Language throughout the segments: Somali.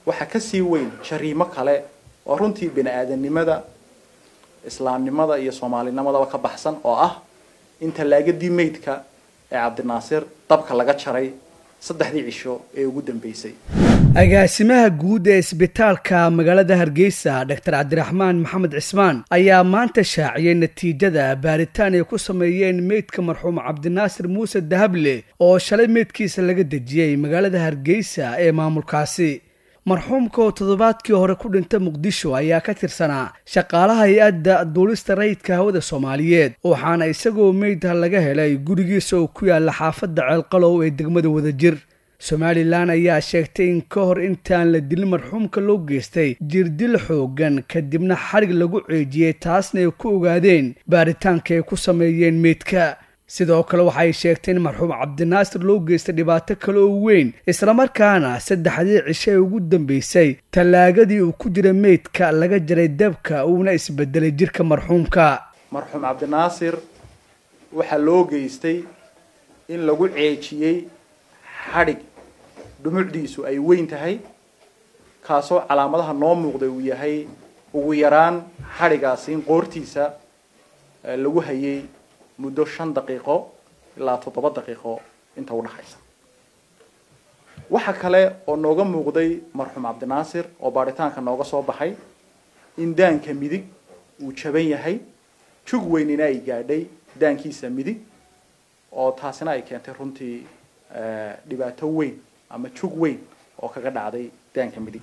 waxa ka sii weyn jariimo kale oo runtii bini aadamnimada islaamnimada iyo soomaalinimadaba ka baxsan oo ah in tallaagadii meydka ee cabdinaasir dabka laga jaray saddexdii cisho ee ugu dambeysay agaasimaha guud ee isbitaalka magaalada hargeysa doctor cabdiraxmaan maxamed cismaan ayaa maanta shaaciyay natiijada baaritaan ay ku sameeyeen meydka marxuum cabdinaasir muuse dahable oo shalay meydkiisa laga dejiyey magaalada hargeysa ee maamulkaasi marxuumka oo toddobaadkii hore ku dhintay muqdisho ayaa ka tirsanaa shaqaalaha hay-adda duulista rayidka hawada soomaaliyeed waxaana isagoo meydha laga helay gurigiisa oo ku yaala xaafadda ceelqalow ee degmada wadajir somalilan ayaa sheegtay in ka hor intaan la dilin marxuumka loo geystay jirdil xoogan kadibna xarig lagu ceejiyey taasna ay ku ogaadeen baaritaanka ay ku sameeyeen meydka sidoo kale waxay sheegtay in marxuum cabdinaasir loo geystay dhibaato kale oo weyn islamarkaana saddexdii cisho ee ugu dambeysay tallaagadii uu ku jira meydka laga jaray dabka uuna isbedelay jirka marxuumka marxuum cabdinaasir waxaa loo geystay in lagu ceejiyey xadhig dhumucdiisu ay weyn tahay kaasoo calaamadaha noo muuqday uu yahay ugu yaraan xadhigaasi in qoortiisa lagu hayay muddo shan daqiiqo ilaa toddoba daqiiqo inta udhaxaysa waxa kale oo nooga muuqday marxuum cabdinaasir oo baaritaanka nooga soo baxay in daanka midig uu jaban yahay jug weynina ay gaadhay daankiisa midig oo taasina ay keentay runtii dhibaato weyn ama jug weyn oo kaga dhacday daanka midig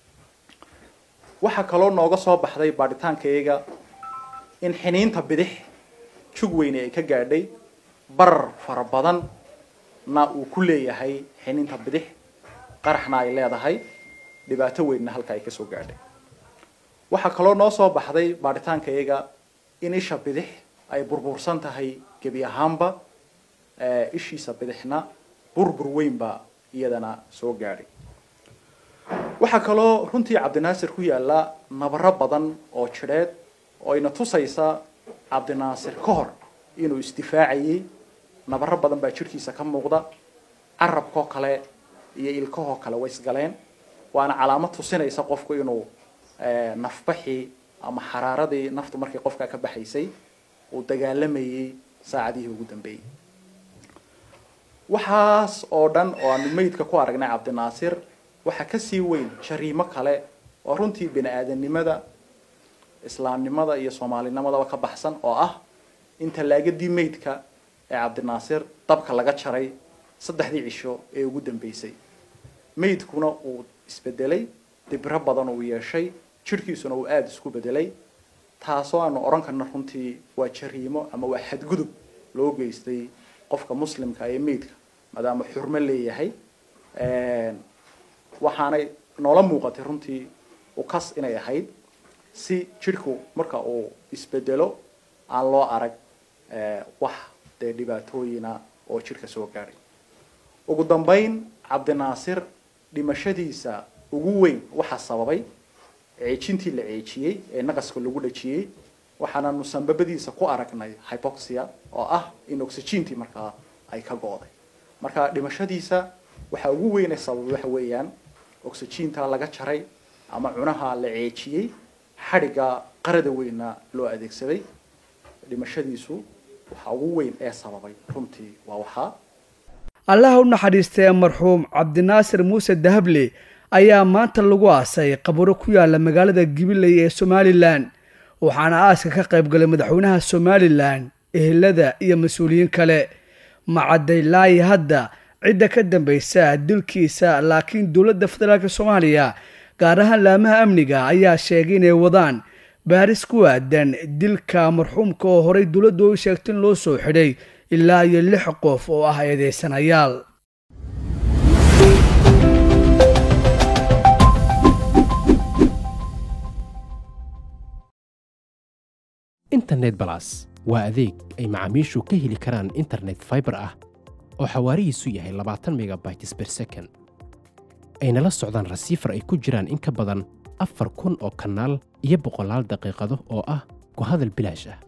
waxaa kaloo nooga soo baxday baaritaankayaga in xiniinta bidix jug weyne ay ka gaadhay barar fara badan na uu ku leeyahay xiniinta bidix qaraxna ay leedahay dhibaato weynna halka ay kasoo gaadhay waxaa kaloo noo soo baxday baaritaankayaga in isha bidix ay burbursan tahay gebi ahaanba ishiisa bidixna burbur weyn baa iyadana soo gaadhay waxaa kaloo runtii cabdinaasir ku yaalla nabaro badan oo jidheed oo ayna tusaysa cabdinaasir ka hor inuu isdifaacayay nabaro badan baa jirhkiisa ka muuqda carabkoo kale iyo ilkahoo kale way isgaleen waana calaamad tusinaysa qofku inuu nafbaxii ama xaraaradii naftu markii qofka ka baxaysay uu dagaalamayay saacadihii ugu dambeeyey waxaas oo dhan oo aanu meydka ku aragnay cabdinaasir waxaa ka sii weyn jariimo kale oo runtii bini aadamnimada islaamnimada iyo soomaalinimadaba ka baxsan oo ah in tallaagadii meydka ee cabdinaasir dabka laga jaray saddexdii cisho ee ugu dambeysay meydkuna uu isbedelay dibro badan uu yeeshay jirhkiisuna uu aada isku bedelay taasoo aanu odhan karna runtii waa jariimo ama waa xadgudub loo geystay qofka muslimka ee meydka maadaama xurmo leeyahay waxaanay noola muuqatay runtii ukas inay ahayd si jidhku marka uu isbedelo aan loo arag wax dee dhibaatooyina oo jidhka soo gaadhay ugu dambeyn cabdinaasir dhimashadiisa ugu weyn waxaa sababay ceejintii la ceejiyey ee naqaska lagu dhajiyey waxaananu sambabadiisa ku aragnay hypoxia oo ah in oxygentii markaa ay ka go-day marka dhimashadiisa waxaa ugu weyn ee sababay waxa weeyaan oxygentaa laga jaray ama cunaha la ceejiyey xadhigga qarada weynna loo adeegsaday dhimashadiisu waxaa ugu weyn ee sababay runtii waa waxaa allaha u naxariistee marxuum cabdinaasir muuse dahable ayaa maanta lagu aasay qaburo ku yaala magaalada gibiley ee somalilan waxaana aaska ka qayb galay madaxweynaha somalilan ehelada iyo mas-uuliyiin kale macadday laayi hadda cidda ka dambaysa dilkiisa laakiin dowladda federaalk soomaaliya gaar ahaan laamaha amniga ayaa sheegay inay wadaan baaris ku aadan dilka marxuumka oo horey dowladdu u sheegtay in loo soo xidhay ilaa iyo lix qof oo ah eedeysanayaal internet balas waa adeeg ay macaamiishu ka heli karaan internet faibar ah oo xawaarihiisu yahay labaatan megabytes ber second ayna la socdaan rasiifar ay ku jiraan in ka badan afar kun oo kanaal iyo boqolaal daqiiqado oo ah ku hadal bilaash ah